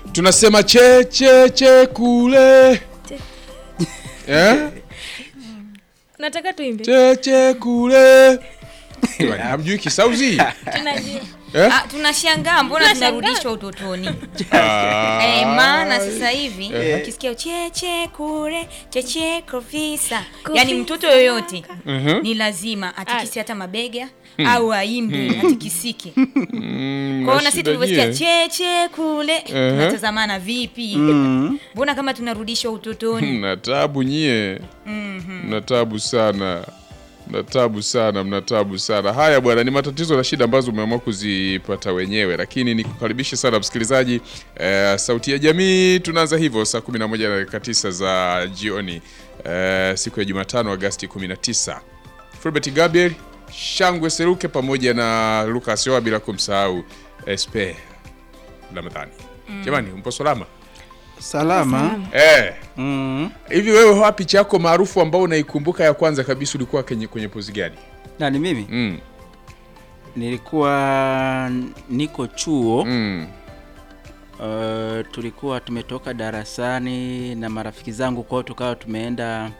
tunasema che che che kule eh? nataka tuimbe che che kule Jamani, hamjui kisauzi tunajua eh? Ah, tunashangaa mbona Tunashangaa. tunarudishwa utotoni Ah. Eh, maana sasa hivi ukisikia cheche kure cheche kofisa yani mtoto yoyote Mhm. ni lazima atikisi hata mabega au aimbe atikisike Mm, kwaona sisi mashida tulivyosikia nyie. cheche kule tunatazamana vipi Mm. mbona kama tunarudishwa utotoni mna tabu nyie mna tabu sana mna tabu sana mna tabu sana haya bwana ni matatizo na shida ambazo umeamua kuzipata wenyewe lakini nikukaribishe sana msikilizaji eh, sauti ya jamii tunaanza hivyo saa 11 na dakika 9 za jioni eh, siku ya jumatano agasti 19 Fulbert Gabriel Shangwe Seruke pamoja na Lucas Yoa bila kumsahau SP Ramadhani jamani mpo salama Salama. eh Mm. Hivi wewe wapi picha yako maarufu ambao unaikumbuka ya kwanza kabisa ulikuwa kwenye, kwenye pozi gani? Nani mimi? Mm. Nilikuwa niko chuo. Mm. Uh, tulikuwa tumetoka darasani na marafiki zangu kwao, tukawa tumeenda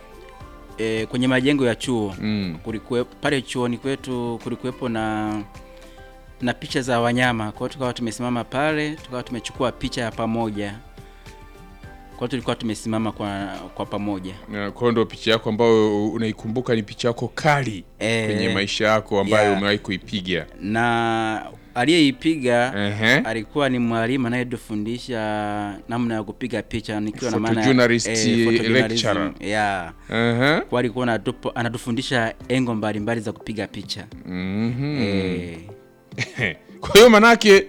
e, kwenye majengo ya chuo Mm. kulikuwe, pale chuoni kwetu kulikuwepo na na picha za wanyama kwao, tukawa tumesimama pale, tukawa tumechukua picha ya pamoja kwao, tulikuwa tumesimama kwa, kwa pamoja Na kwa hiyo ndo picha yako ambayo unaikumbuka ni picha yako kali Eh, kwenye maisha yako ambayo yeah. umewahi kuipiga. na aliyeipiga Ehe. alikuwa ni mwalimu anayetufundisha namna ya kupiga picha nikiwa na maana Photojournalist photojournalism, lecturer. yeah. Ehe. kwa alikuwa anatupo- anatufundisha engo mbalimbali za kupiga picha Mhm. eh, Kwa hiyo manake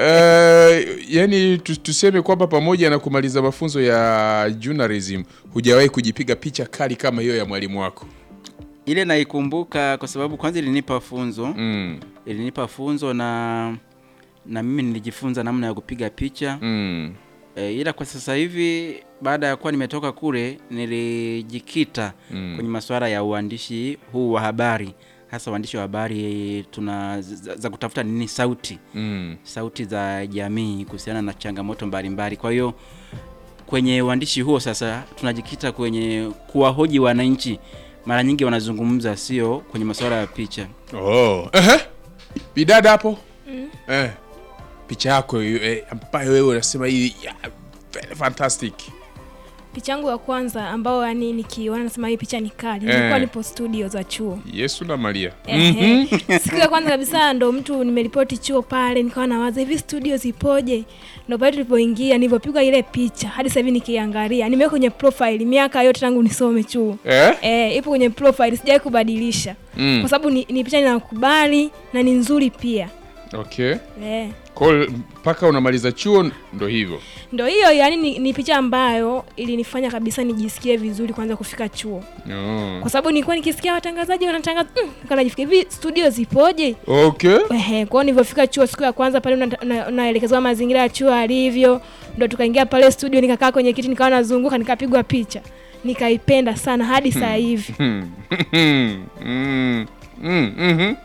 eh, yani tu- tuseme kwamba pamoja na kumaliza mafunzo ya journalism hujawahi kujipiga picha kali kama hiyo ya mwalimu wako. ile naikumbuka kwa sababu kwanza ilinipa funzo Mm. ilinipa funzo na na mimi nilijifunza namna ya kupiga picha Mm. e, ila kwa sasa hivi baada ya kuwa nimetoka kule nilijikita Mm. kwenye masuala ya uandishi huu wa habari hasa uandishi wa habari tuna za, za kutafuta nini sauti Mm. sauti za jamii kuhusiana na changamoto mbalimbali kwa hiyo kwenye uandishi huo sasa tunajikita kwenye kuwahoji wananchi mara nyingi wanazungumza sio kwenye masuala ya picha Oh. Ehe. Bidada hapo. Eh. Picha yako hiyo, eh, ambayo wewe unasema hii ya, very fantastic. picha yangu ya kwanza ambao yani nikiona nasema hii picha ni kali Eh. nilikuwa nipo studio za chuo Yesu na Maria. Ehe. siku ya kwanza kabisa ndo mtu nimeripoti chuo pale nikawa nawaza hivi studio zipoje ndo pale tulipoingia nilivyopigwa ile picha hadi sasa hivi nikiangalia nimeweka kwenye profile miaka yote tangu nisome chuo Eh? Eh, ipo kwenye profile sijawai kubadilisha Mm. kwa sababu ni, ni picha ninakubali na ni nzuri pia Okay. eh. Kwa hiyo mpaka unamaliza chuo ndo hivyo. ndo hiyo yani ni, ni picha ambayo ilinifanya kabisa nijisikie vizuri kwanza kufika chuo Oh. kwa sababu nilikuwa nikisikia watangazaji wanatangaza mm, nikawa najifikia hivi studio zipoje Okay. Ehe, kwao nilivyofika chuo siku ya kwanza pale una- una- unaelekezwa mazingira ya chuo alivyo ndo tukaingia pale studio nikakaa kwenye kiti nikawa nazunguka nikapigwa picha nikaipenda sana hadi saa hivi Hmm. Mm. Mm. Mhm.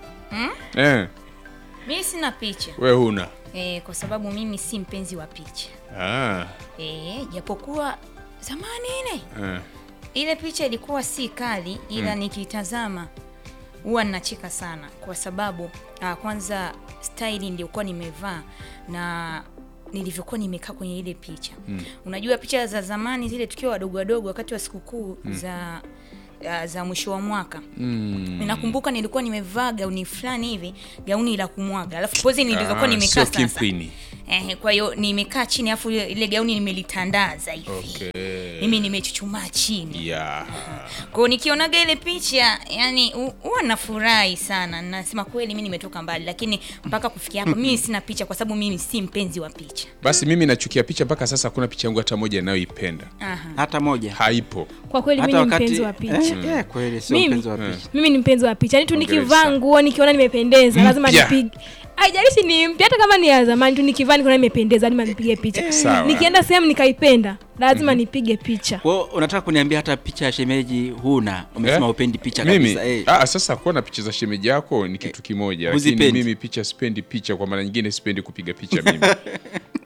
Eh, mi sina picha we huna. e, kwa sababu mimi si mpenzi wa picha Ah. e, japokuwa zamani ile Eh. ile picha ilikuwa si kali ila nikitazama huwa ninacheka sana kwa sababu uh, kwanza staili niliokuwa nimevaa na nilivyokuwa nimekaa kwenye ile picha mm. unajua picha za zamani zile tukiwa wadogo wadogo wakati wa sikukuu mm. za uh, za mwisho wa mwaka Mm. ninakumbuka nilikuwa nimevaa gauni fulani hivi gauni la kumwaga alafu pozi nilizokuwa Ah, nimekaa sio sasa kimpini. eh, kwa hiyo nimekaa chini alafu ile ile gauni nimelitandaza hivi Okay. mimi nimechuchumaa chini Yeah. kwao nikionaga ile picha yani hu- huwa nafurahi sana nasema kweli mi nimetoka mbali lakini mpaka kufikia hapa mimi sina picha kwa sababu mimi si mpenzi wa picha Basi mimi nachukia picha mpaka sasa hakuna picha yangu hata moja ninayoipenda. Aha. hata moja Haipo. kwa kweli mimi hata ni wakati mpenzi wa picha eh, eh, kweli sio Mimi? mpenzi wa picha mimi ni mpenzi wa picha yani tu Hongera nikivaa sana. nguo nikiona nimependeza lazima Mpya. nipige haijalishi ni mpya hata kama ni ya zamani tu nikivaa nikiona nimependeza lazima nipige picha Sawa. nikienda sehemu nikaipenda lazima nipige picha Kwa hiyo unataka kuniambia hata picha ya shemeji huna umesema Eh? upendi picha mimi kabisa eh. ah, sasa kuwa na picha za shemeji yako ni kitu kimoja, lakini huzipendi. mimi picha sipendi picha, kwa maana nyingine sipendi kupiga picha mimi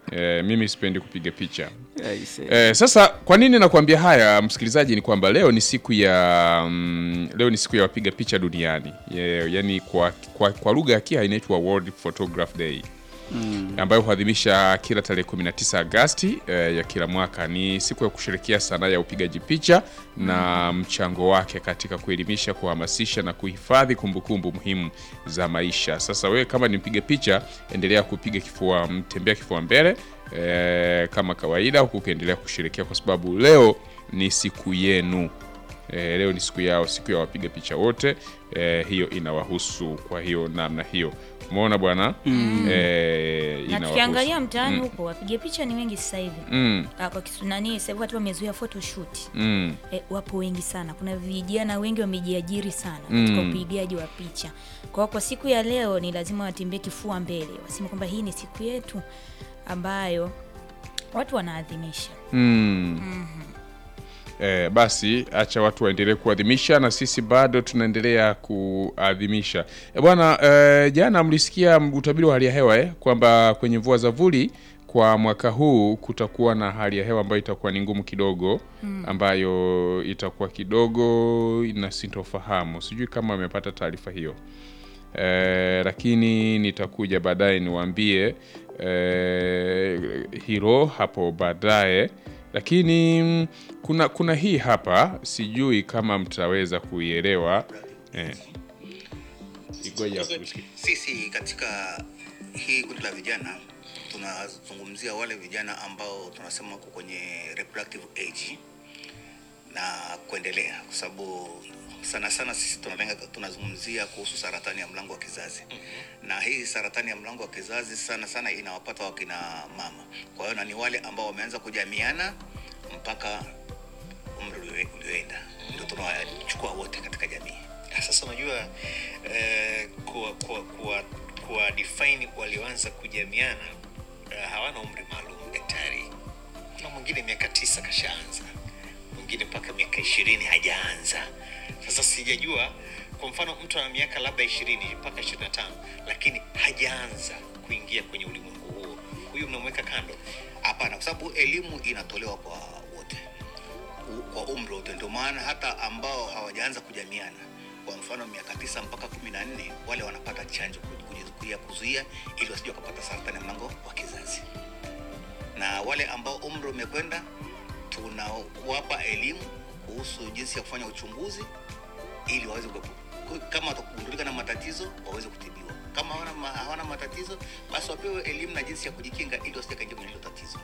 Eh, mimi sipendi kupiga picha. Aise. Eh, sasa kwa nini nakwambia haya msikilizaji, ni kwamba leo ni siku ya mm, leo ni siku ya wapiga picha duniani yeah, yani kwa, kwa, kwa lugha ya Kia inaitwa World Photograph Day ambayo huadhimisha kila tarehe 19 Agasti eh, ya kila mwaka. Ni siku ya kusherekea sanaa ya upigaji picha na mchango wake katika kuelimisha, kuhamasisha na kuhifadhi kumbukumbu muhimu za maisha. Sasa wewe kama ni mpiga picha, endelea kupiga kifua, tembea kifua mbele eh, kama kawaida, huku ukiendelea kusherekea kwa sababu leo ni siku yenu. E, leo ni siku yao, siku ya wapiga picha wote. E, hiyo inawahusu kwa hiyo namna hiyo, umeona bwana mm. e, na inawahusu. tukiangalia mtaani huko wapiga picha ni wengi sasa hivi mm, Ah, kwa kisu nani sasa hivi watu wamezoea photoshoot mm, E, wapo wengi sana. Kuna vijana wengi wamejiajiri sana Mm. katika upigaji wa picha. Kwa hiyo kwa siku ya leo ni lazima watembee kifua mbele, waseme kwamba hii ni siku yetu ambayo watu wanaadhimisha. mm. E, basi acha watu waendelee kuadhimisha na sisi bado tunaendelea kuadhimisha. E, bwana e, jana mlisikia utabiri wa hali ya hewa eh, kwamba kwenye mvua za vuli kwa mwaka huu kutakuwa na hali ya hewa ambayo itakuwa ni ngumu kidogo ambayo itakuwa kidogo ina sintofahamu. Sijui kama amepata taarifa hiyo. Eh, lakini nitakuja baadaye niwaambie eh, hilo hapo baadaye, lakini mm, kuna kuna hii hapa, sijui kama mtaweza kuielewa eh. Igoja kusikia. Sisi katika hii kundi la vijana tunazungumzia wale vijana ambao tunasema wako kwenye reproductive age na kuendelea, kwa sababu sana sana sisi tunalenga, tunazungumzia kuhusu saratani ya mlango wa kizazi na hii saratani ya mlango wa kizazi sana sana inawapata wakina mama. Kwa hiyo na ni wale ambao wameanza kujamiana mpaka umri ulio- ulioenda, ndio tunawachukua wote katika jamii. Sasa unajua eh, kuwa, kuwa, kuwa, kuwa define walioanza kujamiana eh, hawana umri maalum daktari. Kuna mwingine miaka tisa kashaanza, mwingine mpaka miaka ishirini hajaanza. Sasa sijajua, kwa mfano mtu ana miaka labda ishirini mpaka ishirini na tano lakini hajaanza kuingia kwenye ulimwengu huo, huyu mnamweka kando. Hapana, kwa sababu elimu inatolewa kwa wote u- kwa umri wote. Ndio maana hata ambao hawajaanza kujamiana, kwa mfano miaka tisa mpaka kumi na nne wale wanapata chanjo ku- kujizuia kuzuia, ili wasije wakapata saratani ya mlango wa kizazi. Na wale ambao umri umekwenda, tunawapa elimu kuhusu jinsi ya kufanya uchunguzi ili waweze kuepu- kama watakugundulika na matatizo waweze kutibiwa. Kama hawana, ma, hawana matatizo basi wapewe elimu na jinsi ya kujikinga ili wasije kaingia kwenye hilo tatizo.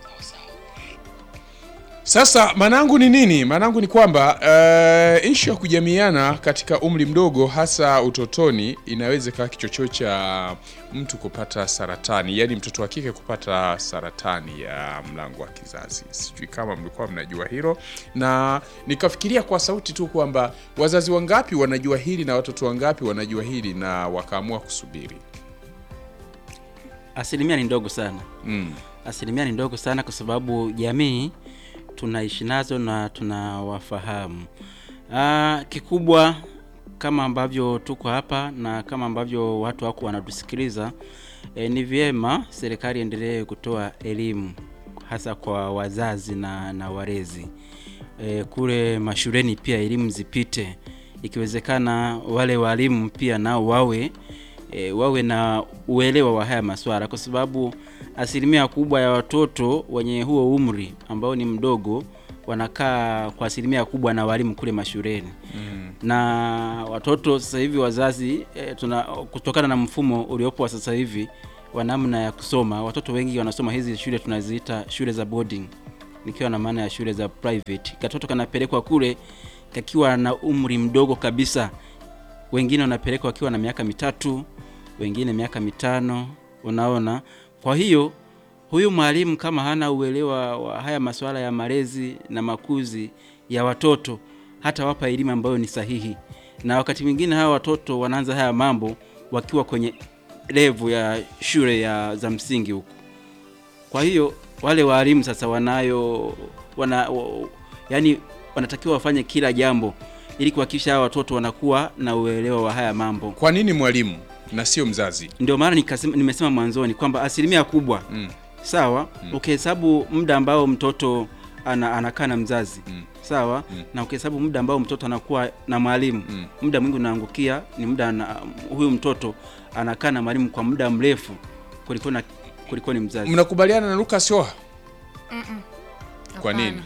Sasa maanangu ni nini? Maanangu ni kwamba uh, ishu ya kujamiana katika umri mdogo, hasa utotoni, inaweza ikawa kichocheo cha mtu kupata saratani, yaani mtoto wa kike kupata saratani ya mlango wa kizazi. Sijui kama mlikuwa mnajua hilo, na nikafikiria kwa sauti tu kwamba wazazi wangapi wanajua hili na watoto wangapi wanajua hili na wakaamua kusubiri. Asilimia ni ndogo sana. Mm. Asilimia ni ndogo sana kwa sababu jamii tunaishi nazo na tunawafahamu. Ah, kikubwa kama ambavyo tuko hapa na kama ambavyo watu wako wanatusikiliza e, ni vyema serikali endelee kutoa elimu hasa kwa wazazi na, na walezi e, kule mashuleni pia elimu zipite, ikiwezekana wale walimu pia nao wawe e, wawe na uelewa wa haya maswala, kwa sababu asilimia kubwa ya watoto wenye huo umri ambao ni mdogo wanakaa kwa asilimia kubwa na walimu kule mashuleni mm. na watoto sasa hivi wazazi e, tuna kutokana na mfumo uliopo wa sasa hivi wa namna ya kusoma, watoto wengi wanasoma hizi shule tunaziita shule za boarding, nikiwa na maana ya shule za private. Katoto kanapelekwa kule kakiwa na umri mdogo kabisa, wengine wanapelekwa wakiwa na miaka mitatu, wengine miaka mitano, unaona. Kwa hiyo huyu mwalimu kama hana uelewa wa haya masuala ya malezi na makuzi ya watoto, hata wapa elimu ambayo ni sahihi, na wakati mwingine hawa watoto wanaanza haya mambo wakiwa kwenye levu ya shule ya za msingi huko. Kwa hiyo wale walimu sasa wanayo wana, wa, yani wanatakiwa wafanye kila jambo ili kuhakikisha hawa watoto wanakuwa na uelewa wa haya mambo. Kwa nini mwalimu na sio mzazi? Ndio maana nikasema, nimesema mwanzoni kwamba asilimia kubwa Mm. sawa ukihesabu muda ambao mtoto ana, anakaa na mzazi sawa na ukihesabu muda ambao mtoto anakuwa na mwalimu muda mwingi unaangukia ni muda na, huyu mtoto anakaa na mwalimu kwa muda mrefu kuliko na kuliko ni mzazi mnakubaliana na Lucas Oha kwa Hapana. nini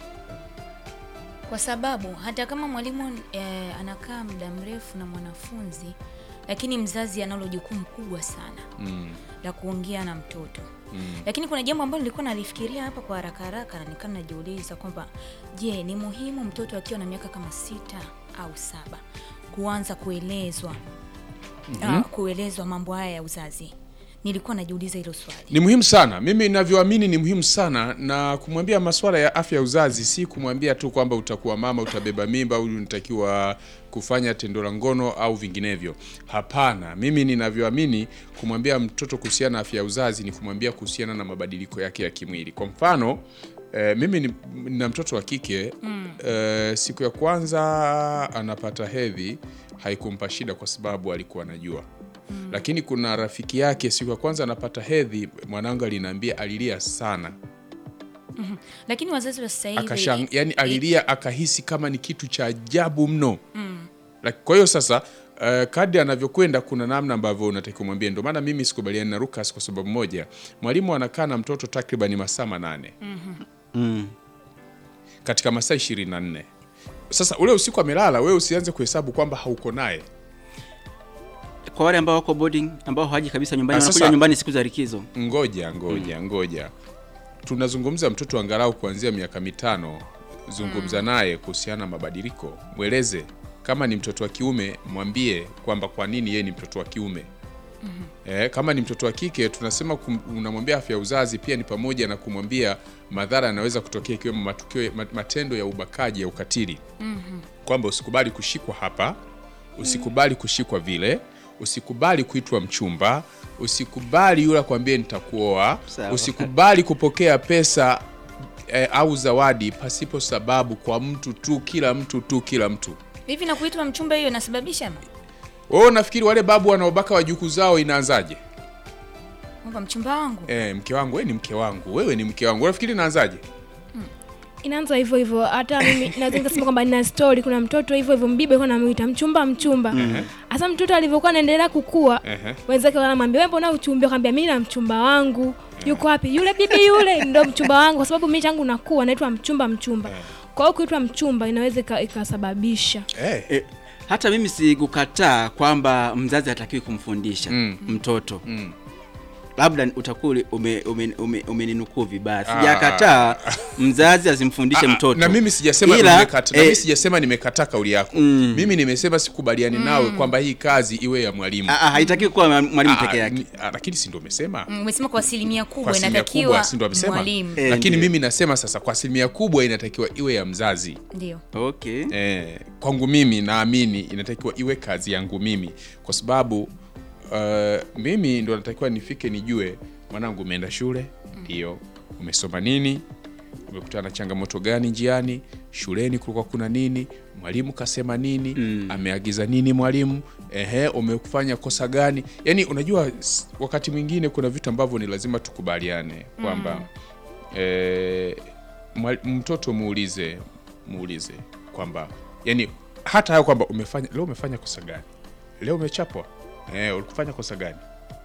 Kwa sababu hata kama mwalimu eh, anakaa muda mrefu na mwanafunzi, lakini mzazi analo jukumu kubwa sana mm. la kuongea na mtoto lakini kuna jambo ambalo nilikuwa nalifikiria hapa kwa haraka haraka, na nikaa najiuliza kwamba je, ni muhimu mtoto akiwa na miaka kama sita au saba kuanza kuelezwa ah, kuelezwa mambo haya ya uzazi? Nilikuwa najiuliza hilo swali. Ni muhimu sana, mimi ninavyoamini ni muhimu sana, na kumwambia masuala ya afya ya uzazi si kumwambia tu kwamba utakuwa mama, utabeba mimba au unatakiwa kufanya tendo la ngono au vinginevyo. Hapana, mimi ninavyoamini kumwambia mtoto kuhusiana na afya ya uzazi ni kumwambia kuhusiana na mabadiliko yake ya kimwili. Kwa mfano eh, mimi ni- nina mtoto wa kike eh, siku ya kwanza anapata hedhi haikumpa shida kwa sababu alikuwa anajua lakini kuna rafiki yake siku ya kwanza anapata hedhi, mwanangu aliniambia alilia sana Lakini wazazi wa sasa hivi akashang, yani alilia akahisi kama ni kitu cha ajabu mno Laki- kwa hiyo sasa uh, kadri anavyokwenda kuna namna ambavyo unatakiwa kumwambia. Ndio maana mimi sikubaliani na Lucas kwa sababu moja, mwalimu anakaa na mtoto takriban masaa manane mm. katika masaa 24. Sasa ule usiku amelala, wewe usianze kuhesabu kwamba hauko naye. kwa wale ambao wako boarding ambao hawaji kabisa nyumbani Ah, wanakuja sasa- nyumbani siku za likizo Ngoja ngoja ngoja, tunazungumza mtoto angalau kuanzia miaka mitano. Zungumza naye kuhusiana na mabadiliko, mweleze kama ni mtoto wa kiume, mwambie kwamba kwa nini yeye ni mtoto wa kiume. Eh, kama ni mtoto wa kike tunasema kum, unamwambia afya ya uzazi pia ni pamoja na kumwambia madhara yanaweza kutokea ikiwemo matukio ma- matendo ya ubakaji ya ukatili kwamba usikubali kushikwa hapa, usikubali kushikwa vile, usikubali kuitwa mchumba, usikubali yule akwambie nitakuoa, Sawa. usikubali kupokea pesa eh, au zawadi pasipo sababu kwa mtu tu, kila mtu tu, kila mtu. hivi na kuitwa mchumba, hiyo inasababisha Wewe unafikiri wale babu wanaobaka wajukuu zao inaanzaje? kwamba mchumba wangu Eh, mke wangu, wewe ni mke wangu, wewe ni mke wangu, unafikiri inaanzaje? inaanza hivyo hivyo. Hata mimi naweza nikasema kwamba nina story, kuna mtoto hivyo hivyo mbibe alikuwa anamuita mchumba mchumba. Hasa mtoto alivyokuwa anaendelea kukua, Ehe. wenzake wanamwambia wewe, mbona uchumbia? Akamwambia mimi na mchumba wangu yuko wapi? Yule bibi yule ndo mchumba wangu, kwa sababu mimi tangu nakuwa naitwa mchumba mchumba. Kwa hiyo kuitwa mchumba inaweza ika- ikasababisha Eh. e, hata mimi sikukataa kwamba mzazi hatakiwi kumfundisha Mm. mtoto Mm. labda utakuwa umeninukuu ume, ume, umeninukuu vibaya sijakataa mzazi asimfundishe Ah, mtoto na mimi sijasema Ila, nimekata, na eh, mimi sijasema nimekataa kauli yako Mm. mimi nimesema sikubaliani nawe kwamba hii kazi iwe ya mwalimu ah, ah, haitakiwi kuwa mwalimu Ah, peke yake ni- ah, lakini si ndio umesema Mm, umesema kwa asilimia kwa kubwa asilimia inatakiwa kubwa si ndio amesema mwalimu Eh, lakini ndio. mimi nasema sasa kwa asilimia kubwa inatakiwa iwe ya mzazi ndio okay eh, kwangu mimi naamini inatakiwa iwe kazi yangu mimi kwa sababu uh, mimi ndo natakiwa nifike nijue mwanangu umeenda shule ndio umesoma nini umekutana na changamoto gani njiani shuleni kulikuwa kuna nini mwalimu kasema nini Mm. ameagiza nini mwalimu ehe umefanya kosa gani yaani unajua s- wakati mwingine kuna vitu ambavyo ni lazima tukubaliane kwamba eh, mwa- mtoto muulize muulize kwamba yani hata hayo kwamba umefanya leo umefanya kosa gani leo umechapwa eh, ulikufanya kosa gani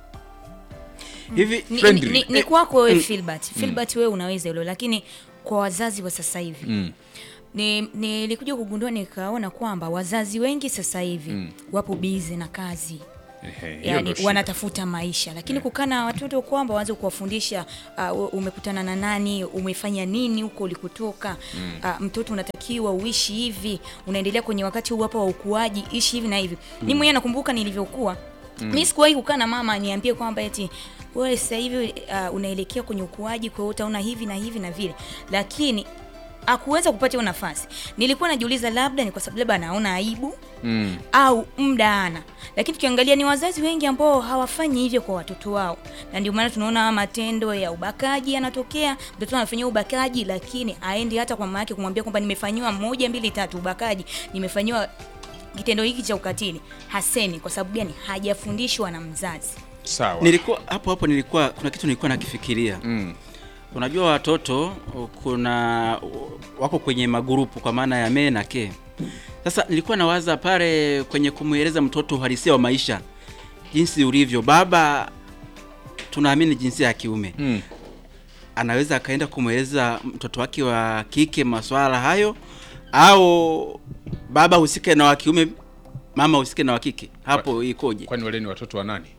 hivi ni, ni, Friendly. ni, ni kwako wewe Filbert Filbert wewe unaweza hilo lakini kwa wazazi wa sasa hivi mm. ni nilikuja kugundua nikaona kwamba wazazi wengi sasa hivi wapo bizi na kazi Ehe, hiyo yani ndio shida. wanatafuta maisha lakini kukaa na watoto kwamba waanze kuwafundisha uh, umekutana na nani umefanya nini huko ulikotoka uh, mtoto unatakiwa uishi hivi unaendelea kwenye wakati huu hapa wa ukuaji ishi hivi na hivi mi mwenyewe nakumbuka nilivyokuwa mi sikuwahi kukaa na mama niambie kwamba eti wewe sasa hivi uh, unaelekea kwenye ukuaji kwa hiyo utaona hivi na hivi na vile lakini akuweza kupata hiyo nafasi nilikuwa najiuliza labda ni kwa sababu labda anaona aibu mm. au muda ana lakini tukiangalia ni wazazi wengi ambao hawafanyi hivyo kwa watoto wao na ndio maana tunaona haya matendo ya ubakaji yanatokea mtoto anafanyiwa ubakaji lakini aendi hata kwa mama yake kumwambia kwamba nimefanyiwa moja mbili tatu ubakaji nimefanyiwa kitendo hiki cha ukatili hasemi kwa sababu gani hajafundishwa na mzazi sawa nilikuwa hapo hapo nilikuwa kuna kitu nilikuwa nakifikiria mm. Unajua watoto kuna wako kwenye magurupu kwa maana ya me na ke. Sasa nilikuwa nawaza pale kwenye kumweleza mtoto uhalisia wa maisha jinsi ulivyo. Baba tunaamini jinsia ya kiume Mm. anaweza akaenda kumweleza mtoto wake wa kike maswala hayo, au baba husike na wa kiume, mama husike na wa kike. Hapo ikoje? Kwani wale ni watoto wa nani?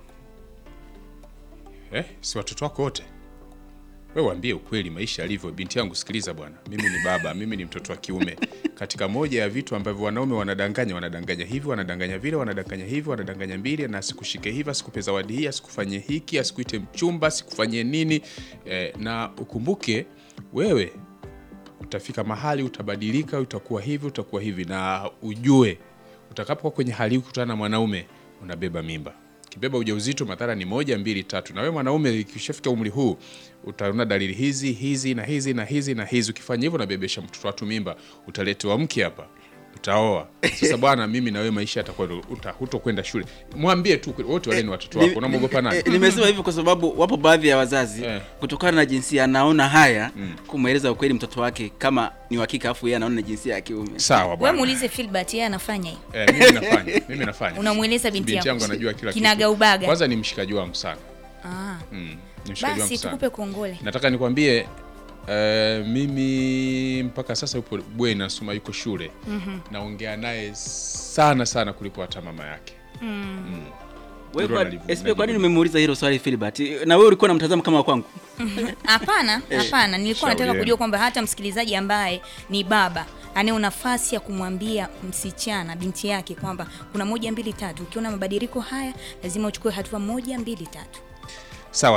Eh, si watoto wako wote? Wewe waambie ukweli maisha yalivyo. Binti yangu, sikiliza bwana, mimi ni baba, mimi ni mtoto wa kiume. Katika moja ya vitu ambavyo wanaume wanadanganya, wanadanganya hivi, wanadanganya vile, wanadanganya hivi, wanadanganya mbili, na asikushike hivi, asikupe zawadi hii, asikufanyie hiki, asikuite mchumba, asikufanyie nini. Eh, na ukumbuke wewe utafika mahali utabadilika, utakuwa hivi, utakuwa hivi, na ujue utakapokuwa kwenye hali hii kukutana na mwanaume unabeba mimba. Kibeba ujauzito, madhara ni moja, mbili, tatu. Na wewe mwanaume ukishafika umri huu utaona dalili hizi hizi na hizi na hizi na hizi. Ukifanya hivyo unabebesha mtoto watu mimba, utaletewa mke hapa, utaoa. Sasa bwana, mimi na wewe maisha yatakuwa uta, hutokwenda shule. Mwambie tu wote wale ni watoto wako, unamwogopa nani? Eh, nimesema hivyo kwa sababu wapo baadhi ya wazazi Eh. kutokana na jinsia anaona haya kumweleza ukweli mtoto wake kama ni wa kike afu yeye anaona ni jinsia ya kiume. Sawa we bwana. muulize Filbert yeye anafanya hiyo Eh, mimi nafanya, mimi nafanya. Unamweleza binti binti yako. yangu anajua kila Kinaga kitu. ubaga. Kwanza ni mshikaji wangu sana. ah. Mm, ni mshikaji wangu basi sana. tukupe kongole Nataka nikwambie eh, mimi mpaka sasa yupo bweni nasoma yuko shule naongea naye sana sana kuliko hata mama yake Wewe Ndio kwa, nalivyo- SP kwa nini umemuuliza hilo swali Philbert? Na wewe ulikuwa unamtazama kama wa kwangu? hapana hapana nilikuwa Shauri nataka yenu. kujua kwamba hata msikilizaji ambaye ni baba anayo nafasi ya kumwambia msichana binti yake kwamba kuna moja mbili tatu ukiona mabadiliko haya lazima uchukue hatua moja mbili tatu sawa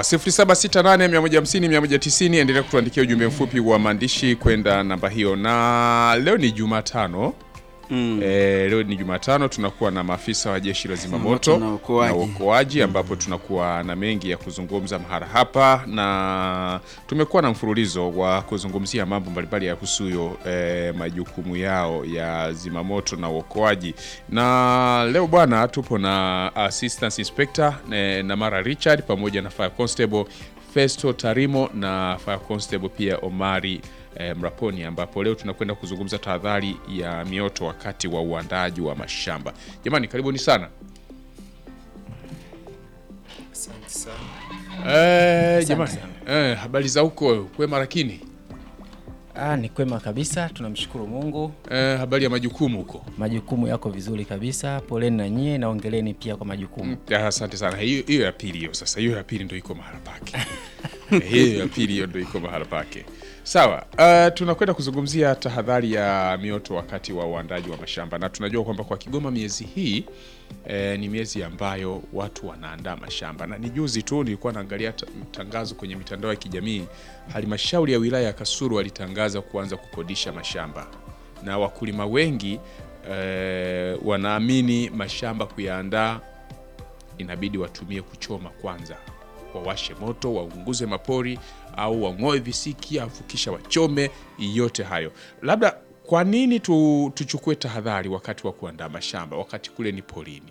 0768150190 endelea kutuandikia ujumbe mfupi wa maandishi kwenda namba hiyo na leo ni jumatano Mm. Eh, leo ni Jumatano, tunakuwa na maafisa wa jeshi la zimamoto Zimamoto na uokoaji. na uokoaji, ambapo tunakuwa na mengi ya kuzungumza mahara hapa, na tumekuwa na mfululizo wa kuzungumzia mambo mbalimbali yahusuyo eh, majukumu yao ya zimamoto na uokoaji, na leo bwana, tupo na assistant inspector eh, Namara Richard pamoja na fire constable Festo Tarimo na fire constable pia Omari eh, Mraponi ambapo leo tunakwenda kuzungumza tahadhari ya mioto wakati wa uandaaji wa mashamba. Jamani, karibuni sana. Eh, jamani, eh, habari za huko kwema, lakini Ah, ni kwema kabisa, tunamshukuru Mungu. eh, habari ya majukumu huko Majukumu yako vizuri kabisa, poleni na nyie na ongeleni pia kwa majukumu. Ah, Asante sana. Hiyo hiyo ya pili hiyo sasa, hiyo ya pili ndio iko mahala pake. Eh, hiyo ya pili hiyo ndio iko mahala pake. Sawa, uh, tunakwenda kuzungumzia tahadhari ya mioto wakati wa uandaji wa mashamba, na tunajua kwamba kwa Kigoma miezi hii eh, ni miezi ambayo watu wanaandaa mashamba, na ni juzi tu nilikuwa naangalia ta- tangazo kwenye mitandao ya kijamii, halmashauri ya wilaya ya Kasulu walitangaza kuanza kukodisha mashamba na wakulima wengi eh, wanaamini mashamba kuyaandaa inabidi watumie kuchoma kwanza, wawashe moto, waunguze mapori au wang'oe visiki, afu kisha wachome. Yote hayo labda, kwa nini tu, tuchukue tahadhari wakati wa kuandaa mashamba wakati kule ni porini?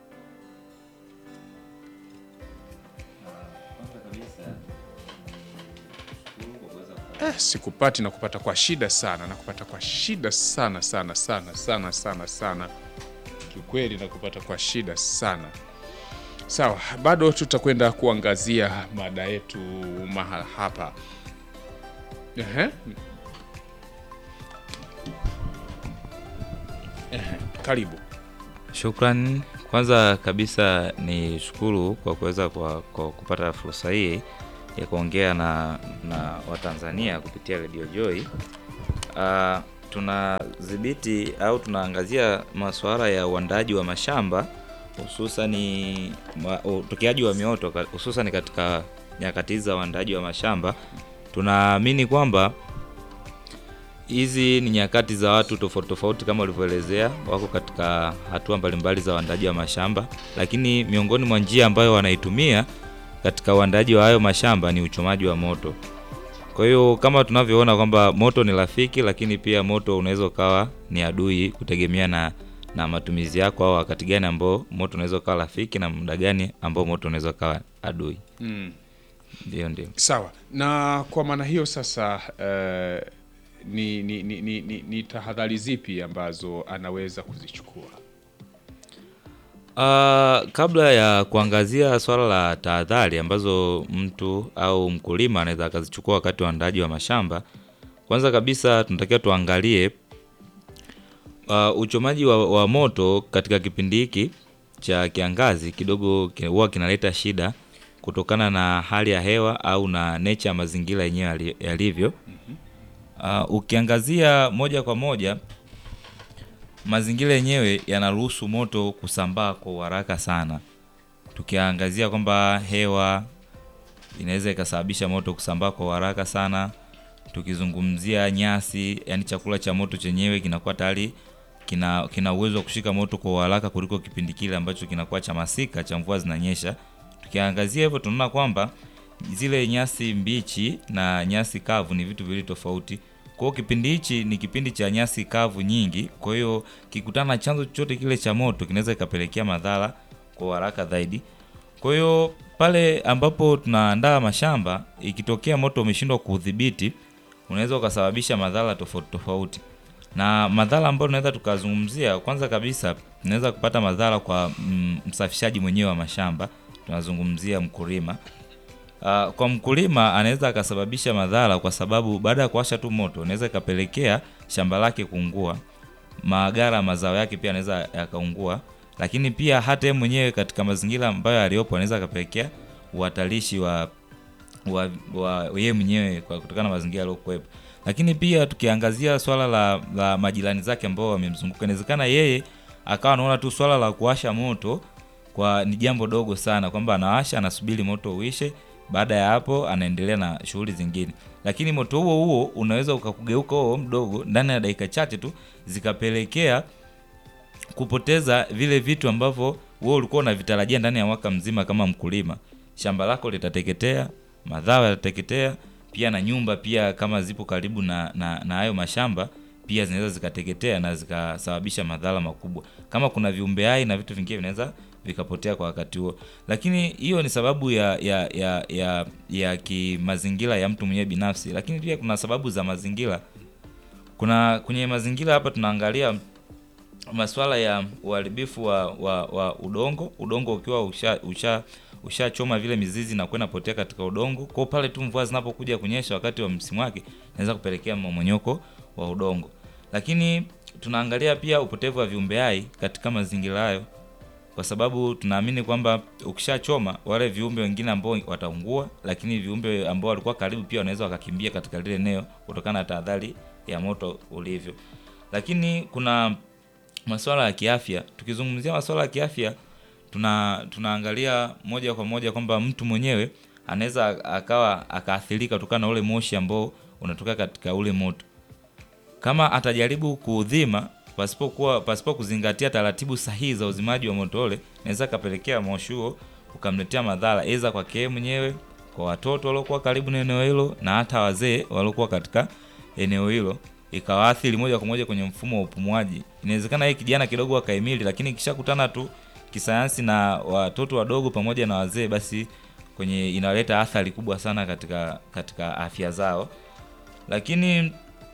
Eh, sikupati na kupata kwa shida sana na kupata kwa shida sana sana sana sana sana sana, kiukweli na kupata kwa shida sana. Sawa, bado tutakwenda kuangazia mada yetu mahala hapa. Ehe. Ehe, karibu. Shukran. Kwanza kabisa ni shukuru kwa kuweza kwa, kwa kupata fursa hii ya kuongea na, na Watanzania kupitia Radio Joy. Uh, tunadhibiti au tunaangazia masuala ya uandaaji wa mashamba hususani ma- utokeaji wa mioto ka- hususani katika nyakati hizi za uandaaji wa mashamba. Tunaamini kwamba hizi ni nyakati za watu tofauti tofauti kama ulivyoelezea, wako katika hatua mbalimbali za uandaaji wa mashamba, lakini miongoni mwa njia ambayo wanaitumia katika uandaaji wa hayo mashamba ni uchomaji wa moto. Kwa hiyo kama tunavyoona kwamba moto ni rafiki, lakini pia moto unaweza ukawa ni adui, kutegemea na na matumizi yako, au wakati gani ambao moto unaweza ukawa rafiki na muda gani ambao moto unaweza ukawa adui. Mm. Ndio, ndio. Sawa, na kwa maana hiyo sasa eh, ni, ni, ni, ni, ni, ni tahadhari zipi ambazo anaweza kuzichukua? Uh, kabla ya kuangazia swala la tahadhari ambazo mtu au mkulima anaweza akazichukua wakati wa uandaaji wa mashamba, kwanza kabisa tunatakiwa tuangalie uh, uchomaji wa, wa moto katika kipindi hiki cha kiangazi kidogo ki- huwa kinaleta shida kutokana na hali ya hewa au na nature ya mazingira yenyewe yali- yalivyo. Uh, ukiangazia moja kwa moja mazingira yenyewe yanaruhusu moto kusambaa kwa haraka sana. Tukiangazia kwamba hewa inaweza ikasababisha moto kusambaa kwa haraka sana. Tukizungumzia nyasi, yani chakula cha moto chenyewe kinakuwa tayari kina kina uwezo wa kushika moto kwa haraka kuliko kipindi kile ambacho kinakuwa cha masika cha mvua zinanyesha. Tukiangazia hivyo tunaona kwamba zile nyasi mbichi na nyasi kavu ni vitu viwili tofauti. Kwa hiyo kipindi hichi ni kipindi cha nyasi kavu nyingi, kwa hiyo kikutana na chanzo chochote kile cha moto kinaweza ikapelekea madhara kwa haraka zaidi. Kwa hiyo pale ambapo tunaandaa mashamba, ikitokea moto umeshindwa kuudhibiti, unaweza ukasababisha madhara tofauti tofauti. Na madhara ambayo tunaweza tukazungumzia, kwanza kabisa tunaweza kupata madhara kwa mm, msafishaji mwenyewe wa mashamba, tunazungumzia mkulima. Uh, kwa mkulima anaweza akasababisha madhara kwa sababu baada ya kuwasha tu moto inaweza ikapelekea shamba lake kuungua, magara ya mazao yake pia anaweza yakaungua, lakini pia hata yeye mwenyewe katika mazingira ambayo aliyopo anaweza akapelekea uhatarishi wa wa, wa yeye mwenyewe kwa kutokana na mazingira aliyokuwepo. Lakini pia tukiangazia swala la, la majirani zake ambao wamemzunguka, inawezekana yeye akawa anaona tu swala la kuwasha moto kwa ni jambo dogo sana, kwamba anawasha anasubiri moto uishe, baada ya hapo anaendelea na shughuli zingine. Lakini moto huo huo unaweza ukakugeuka huo mdogo ndani ya dakika chache tu zikapelekea kupoteza vile vitu ambavyo wewe ulikuwa unavitarajia ndani ya mwaka mzima kama mkulima. Shamba lako litateketea, mazao yatateketea, pia na nyumba pia kama zipo karibu na na, na hayo mashamba pia zinaweza zikateketea na zikasababisha madhara makubwa. Kama kuna viumbe hai na vitu vingine vinaweza vikapotea kwa wakati huo. Lakini hiyo ni sababu ya ya ya ya, ya kimazingira ya mtu mwenyewe binafsi, lakini pia kuna sababu za mazingira. Kuna kwenye mazingira hapa tunaangalia masuala ya uharibifu wa, wa, wa udongo, udongo ukiwa usha usha ushachoma vile mizizi na kwenda potea katika udongo. Kwa pale tu mvua zinapokuja kunyesha wakati wa msimu wake, inaweza kupelekea mmomonyoko wa udongo. Lakini tunaangalia pia upotevu wa viumbe hai katika mazingira hayo, kwa sababu tunaamini kwamba ukishachoma wale viumbe wengine ambao wataungua, lakini viumbe ambao walikuwa karibu pia wanaweza wakakimbia katika lile eneo kutokana na tahadhari ya moto ulivyo. Lakini kuna masuala ya kiafya. Tukizungumzia masuala ya kiafya, tuna tunaangalia moja kwa moja kwamba mtu mwenyewe anaweza akawa akaathirika kutokana na ule moshi ambao unatoka katika ule moto. Kama atajaribu kuudhima pasipokuwa pasipo kuzingatia taratibu sahihi za uzimaji wa moto ule, inaweza kapelekea moshi huo ukamletea madhara aidha kwake yeye mwenyewe, kwa watoto waliokuwa karibu na eneo hilo, na hata wazee waliokuwa katika eneo hilo ikawaathiri moja kwa moja kwenye mfumo wa upumuaji. Inawezekana yeye kijana kidogo akaimili, lakini ikishakutana tu kisayansi na watoto wadogo pamoja na wazee, basi kwenye inaleta athari kubwa sana katika katika afya zao. Lakini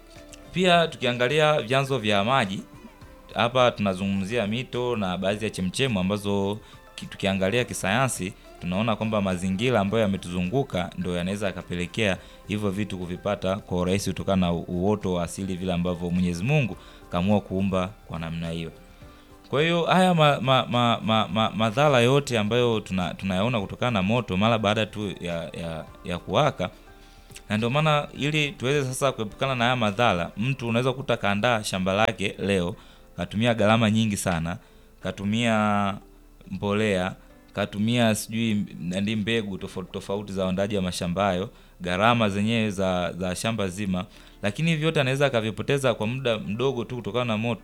pia tukiangalia vyanzo vya maji hapa tunazungumzia mito na baadhi ya chemchemu ambazo ki- tukiangalia kisayansi tunaona kwamba mazingira ambayo yametuzunguka ndo yanaweza yakapelekea hivyo vitu kuvipata kwa urahisi kutokana na u- uoto wa asili vile ambavyo Mwenyezi Mungu kaamua kuumba kwa namna hiyo. Kwa hiyo haya ma, ma, ma, ma, ma, madhara yote ambayo tuna, tunayaona kutokana na moto mara baada tu ya, ya, ya kuwaka na ndio maana ili tuweze sasa kuepukana na haya madhara, mtu unaweza kukuta kaandaa shamba lake leo, katumia gharama nyingi sana, katumia mbolea, katumia sijui nandi mbegu tofauti tofauti za uandaaji wa mashamba hayo, gharama zenyewe za, za shamba zima, lakini hivi vyote anaweza akavipoteza kwa muda mdogo tu kutokana na moto